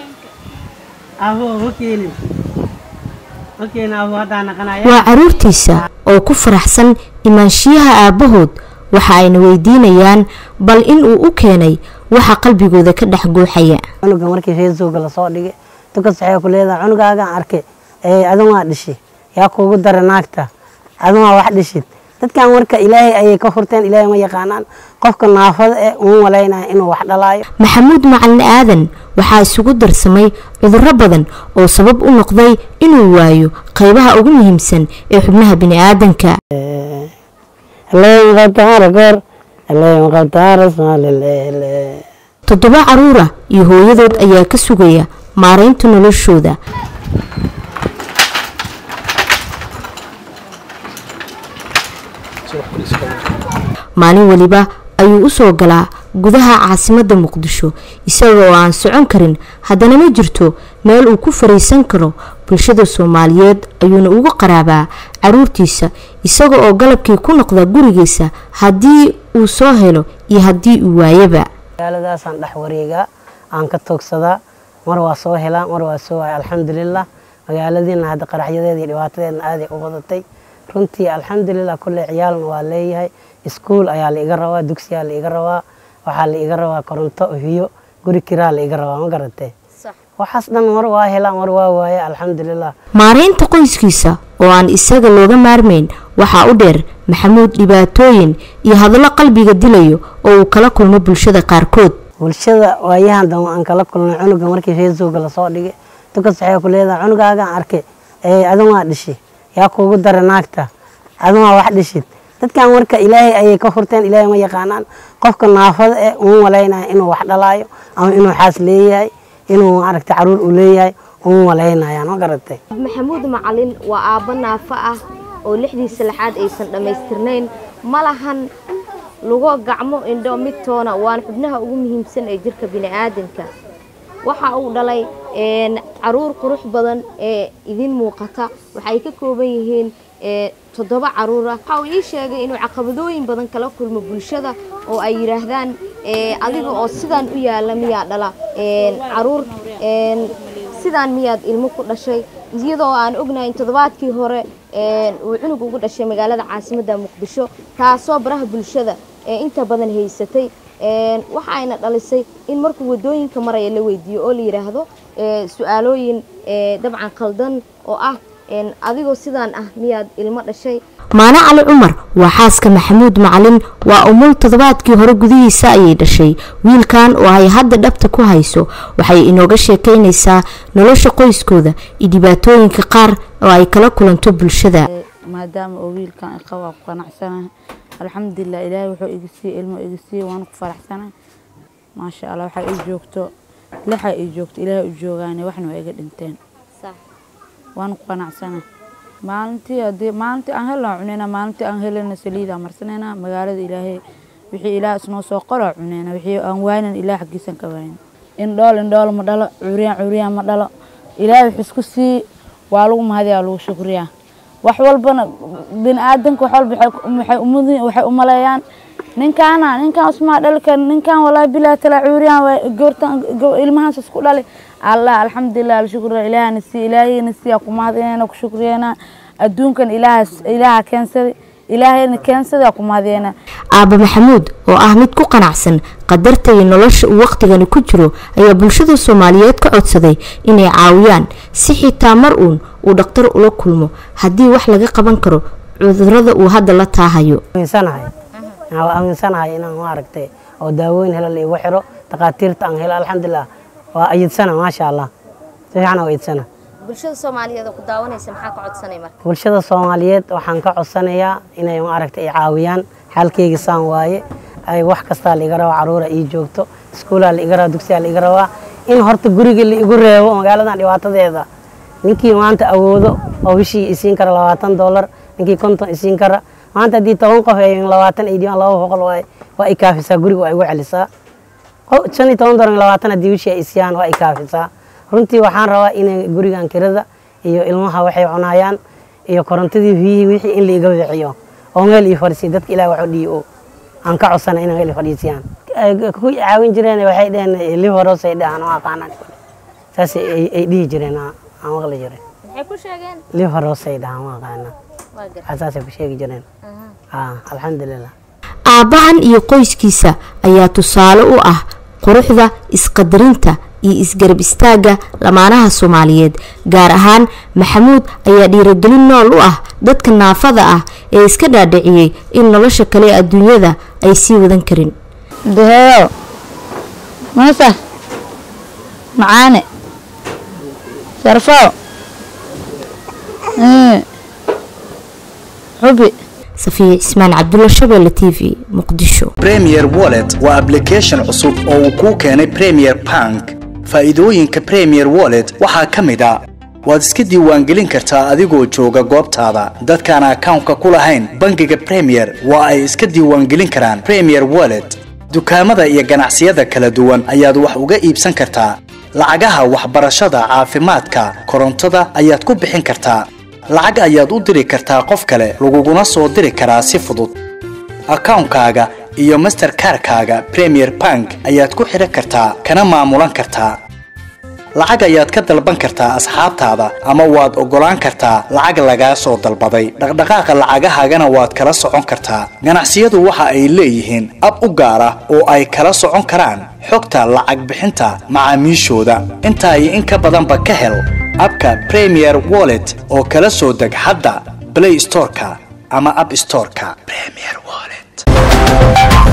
waa caruurtiisa oo ku faraxsan imaanshiyaha aabbahood waxa ayna weydiinayaan bal in uu u keenay waxa qalbigooda ka dhex guuxaya cunuga markii reesooga lasoo dhigay dukas waxay ku leedahay cunugaagaan arkay ee adin waa dhishi yaa kuugu dara naagta adin waa wax dhishid dadkan marka ilaahay ayay ka furteen ilaahay ma yaqaanaan qofka naafada eh uma malaynaya inuu wax dhalaayo maxamuud macalin aadan waxaa isugu darsamay cudurro badan oo sabab u noqday inuu waayo qaybaha ugu muhiimsan ee xubnaha bini'aadanka toddoba caruura iyo hooyadood ayaa ka sugaya maaraynta noloshooda maalin weliba ayuu u soo galaa gudaha caasimadda muqdisho isaga oo aan socon karin haddana ma jirto meel uu ku fariisan karo bulshada soomaaliyeed ayuuna uga qaraabaa caruurtiisa isaga oo galabkii ku noqda gurigiisa haddii uu soo helo iyo haddii uu waayaba magaaladaasaan dhex wareegaa aan ka toogsadaa mar waa soo helaa mar waa soo waaya alxamdulilah magaaladiina hadda qaraxyadeeda iyo dhibaatadeedna aaday u badatay runtii alxamdulilah kulle ciyaalna waa leeyahay iskuul ayaa la iga rabaa dugsiyaa la iga rabaa waxaa la iga rabaa koronto hiyo guri kiraa la iga rabaa ma garatee waxaas dhan mar waa helaa mar waa waaya alxamdulilah maaraynta qoyskiisa oo aan isaga looga maarmayn waxaa u dheer maxamuud dhibaatooyin iyo hadallo qalbiga dilayo oo uu kala kulmo bulshada qaarkood bulshada waayahan dan aan kala kulnay cunuga markii reesooga lasoo dhigay dukas waxay ku leedahay cunugaagaan arkay ee adin waa dhishi yaa kuugu dara naagta adin waa wax dhishid dadkan marka ilaahay ayay ka furteen ilaahay ma yaqaanaan qofka naafada eh uma malaynaya inuu wax dhalaayo ama inuu xaas leeyahay inuu maaragtay caruur uu leeyahay uma malaynayaan ma garatay maxamuud macalin waa aabbo naafo ah oo lixdiisa lixaad aysan dhammaystirnayn ma lahan lugo gacmo indho midtoona waana xubnaha ugu muhiimsan ee jirka bini'aadanka waxa uu dhalay caruur qurux badan ee idin muuqata waxay ka kooban yihiin toddoba caruur ah waxa uu ii sheegay inuu caqabadooyin badan kala kulmo bulshada oo ay yidhaahdaan adiga oo sidaan u yaala miyaa dhala caruur sidaan miyaad ilmo ku dhashay iyadoo aan ognahay in toddobaadkii hore uu cunug ugu dhashay magaalada caasimadda muqdisho taasoo baraha bulshada ee inta badan haysatay waxa ayna dhalisay in markuu wadooyinka maraya la weydiiyo oo la yidhaahdo su-aalooyin dabcan khaldan oo ah adigoo sidaan ah miyaad ilmo dhashay maano cali cumar waa xaaska maxamuud macalin waa umul toddobaadkii hore gudihiisa ayay dhashay wiilkan oo ay hadda dhabta ku hayso waxay inooga sheekaynaysaa nolosha qoyskooda iyo dhibaatooyinka qaar oo ay kala kulanto bulshada maadaama oo wiilkan iqa waa ku qanacsanahay alxamdulilah ilaahay wuxuu iga siiyey ilmo iga siiyey waana ku faraxsanahay maasha allah waxaa ii joogto lixa ii joogto ilaahay u joogaane waxna waa iga dhinteen waana ku qanacsanahay maalintii hadii maalintii aan helna cuneyna maalintii aan helana saliidaan marsanayna magaalada ilaahay wixii ilaah isnoo soo qolo cuneyna wixii aan waaynan ilaah xaggiisan ka waayna indhool indhool ma dhalo cuuriyaan cuuriyaan ma dhalo ilaahay wuxuu isku sii waa lagu mahadiyaa lagu shukriyaa wax walbana bini aadanka wax walba waxay umud waxay umaleeyaan ninkaana ninkaan usmaa dhali karin ninkaan walaahi bilaa talaa cuuriyaan waa goortan ilmahaas isku dhali allah alxamdulilah alshukra ilaahana sii ilaahayna siiyaa ku mahadinayna ku shukriyeena adduunkan ilaahaas ilaaha keensada ilaahayna keensada ku mahadiyeyna aabba maxamuud oo ah mid ku qanacsan qadarta iyo nolosha uu waqtigani ku jiro ayaa bulshada soomaaliyeed ka codsaday inay caawiyaan si xitaa mar uun uu dhakhtar ula kulmo haddii wax laga qaban karo cudurada uu hadda la taahayo aaminsanahay waa aaminsanahay inaan maaragtay oo daawooyin helo la igu xiro takhaatiirta aan helo alxamdulilah waa ayidsana maasha allah si fiican oo ayidsana bulshada soomaaliyeed oo ku daawanaysa maxaa ka codsanay marka bulshada soomaaliyeed waxaan ka codsanayaa inay maaragtay i caawiyaan xaalkeyga saan waaye ay wax kastaa la iga rabaa caruura ii joogto iskuulaa la iga rabaa dugsiyaa la iga rabaa in horta guriga la igu reebo magaaladan dhibaatadeeda ninkii maanta awoodo oo bishii isiin kara labaatan doolar ninkii konton isiin kara maanta haddii toban qof ay labaatan ay dhibaan laba boqol waay waa i kaafisaa guriga waa igu celisaa shan iyo toban doolar labaatan haddii bishii ay isiyaan waa i kaafisaa runtii waxaan rabaa inay gurigan kirada iyo ilmaha waxay cunayaan iyo korontadii biyihii wixii in la iga bixiyo oo meel ii fadhiisiyo dadka ilaah wax u dhiibo aan ka codsana inay meel ii fadhiisiyaan ku caawin jireen waxay dheheen liveros ay dhahaan oo aqaanaan saas ay ay dhihi jireen aan aan maqli jiray maxay ku sheegeen lii horeosay dhahaan ma aqaana waa gar saasay ku sheegi jireen ah alxamdulilah aabbahan iyo qoyskiisa ayaa tusaale u ah quruxda isqadarinta iyo isgarab istaagga lamaanaha soomaaliyeed gaar ahaan maxamuud ayaa dhiiragelin nool u ah dadka naafada ah ee iska dhaadhiciyey in nolosha kale ee adduunyada ay sii wadan karin daheeyo masa macaane sharfow Mm. xubi safiya cismaan cabdulla shabeelle t v muqdisho premier wallet waa application cusub oo uu kuu keenay premier bank faa'iidooyinka premier wallet waxaa ka mid a waad iska diiwaangelin kartaa adigoo jooga goobtaada dadkaan akawnka ku lahayn bangiga premier waa ay iska diiwaangelin karaan premier wallet dukaamada iyo ganacsiyada kala duwan ayaad wax uga iibsan kartaa lacagaha waxbarashada caafimaadka korontada ayaad ku bixin kartaa lacag ayaad u diri kartaa qof kale laguguna soo diri karaa si fudud akawnkaaga iyo masterkarkaaga premier bank ayaad ku xidhan kartaa kana maamulan kartaa lacag ayaad ka dalban kartaa asxaabtaada ama waad oggolaan kartaa lacag lagaa soo dalbaday dhaqdhaqaaqa lacagahaagana waad kala socon kartaa ganacsiyadu waxa ay leeyihiin ab u gaar ah oo ay kala socon karaan xogta lacag bixinta macaamiishooda intaa iyo in ka badanba ka hel abka premier wallet oo kala soo deg hadda play storeka ama app storeka premier wallet